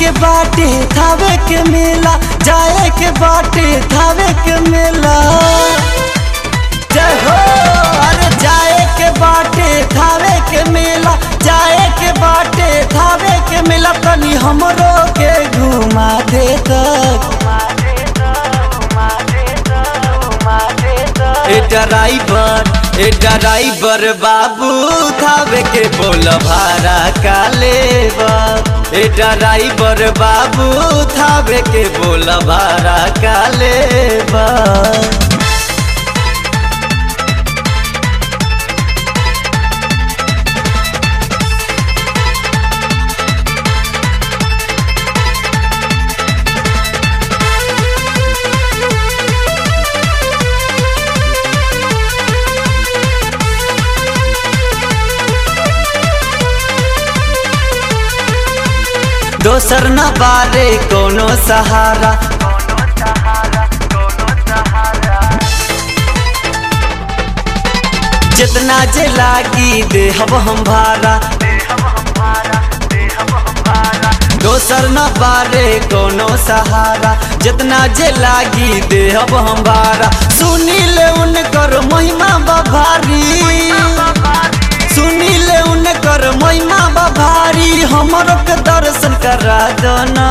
के बाटे थावे के मेला जाए के बाटे थावे के मेला जय हो अरे जाए के बाटे थावे के मेला जाए के बाटे थावे के मेला तनी हमरो के घुमा दे तक ए ड्राइवर ए ड्राइवर बाबू थावे के बोल भाड़ा का लेबा ए ड्राइवर बाबू थावे के बोल भाड़ा का लेबा दोसर न बारे कोनो सहारा जितना जे लागी देहब हम भारा दोसर न बारे कोनो सहारा जितना जे लागी देहब हम भारा सुनी ले उनकर महिमा बभारी सुनी ले उनकर महिमा बभारी हमरो के दर्शन करा दना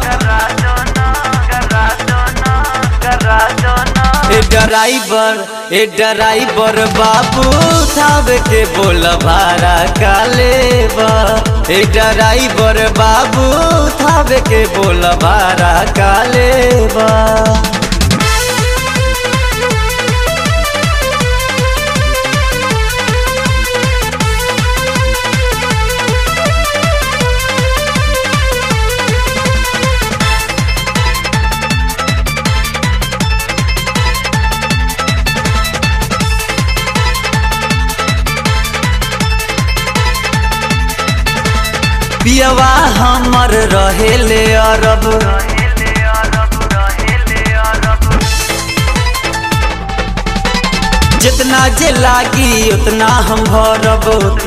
ए ड्राइवर ए ड्राइवर बाबू थाव के बोल भाड़ा का लेबा ए ड्राइवर बाबू थाव के बोल भाड़ा का लेबा पियवा हमर रहेले अरब जितना जे लागी उतना हम भरब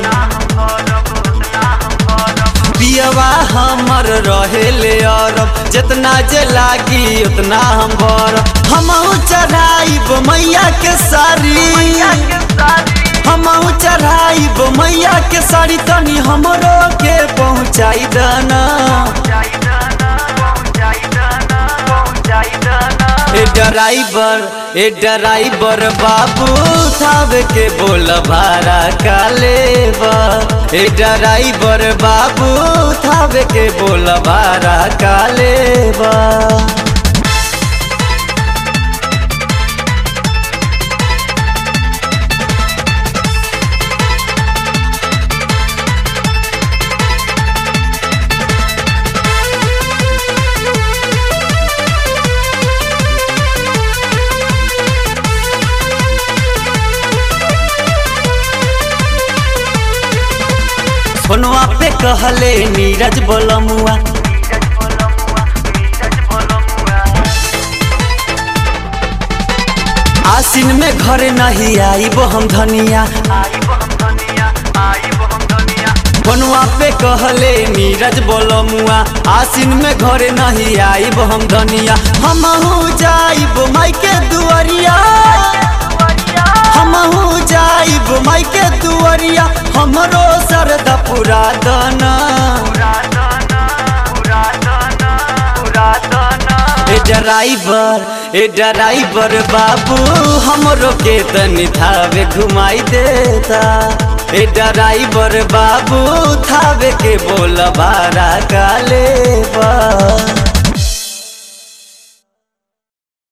पियवा हमर रहेले अरब जितना जे लागी उतना हम भरब हमहू चढ़ाइब मैया के सारी हमहू चढ़ाइब मैया के साड़ी तनी हमरो के पहुँचाई दना ए ड्राइवर ए ड्राइवर बाबू थाव के बोल भाड़ा का लेबा ए ड्राइवर बाबू थाव के बोल भाड़ा का लेबा फोनवा पे कहले नीरज बोलमुआ आसिन में घरे नहीं आईब हम धनिया फोनवा पे कहले नीरज बोलमुआ आसिन में घरे नहीं आईब हम धनिया हमहू जाइब माई के दुआरिया हमहू जाइब माई के दुआरिया हमरो सरदा पुरा दना ए ड्राइवर ए ड्राइवर बाबू हमरो के तनी थावे घुमाई देता ए ड्राइवर बाबू थावे के बोल भाड़ा का लेबा